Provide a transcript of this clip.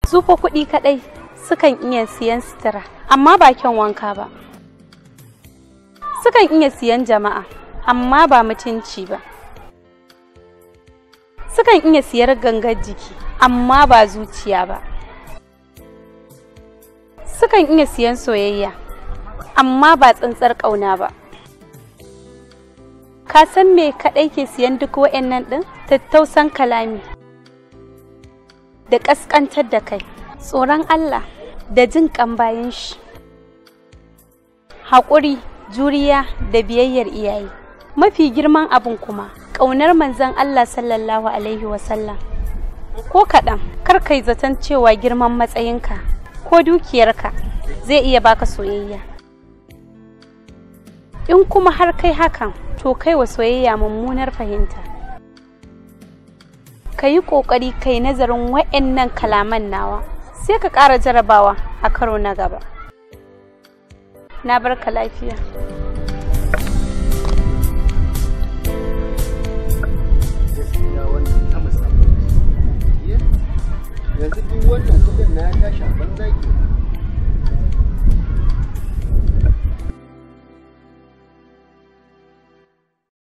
su fa kuɗi kaɗai sukan iya siyan sutura amma ba kyan wanka ba sukan iya siyan jama'a amma ba mutunci ba sukan iya siyar gangar jiki amma ba zuciya ba sukan iya siyan soyayya amma ba tsantsar ƙauna ba ka san me kaɗai ke siyan duk wa'annan ɗin tattausan kalami da ƙasƙantar da kai tsoron Allah da jin ƙan bayan shi haƙuri juriya da biyayyar iyaye mafi girman abin kuma ƙaunar manzon Allah sallallahu alaihi wasallam ko kaɗan kar kai zaton cewa girman matsayinka ko dukiyarka zai iya baka soyayya in kuma har kai hakan to kai wa soyayya mummunar fahimta ka yi ƙoƙari kai nazarin wa'annan kalaman nawa sai ka ƙara jarabawa a karo na gaba na barka lafiya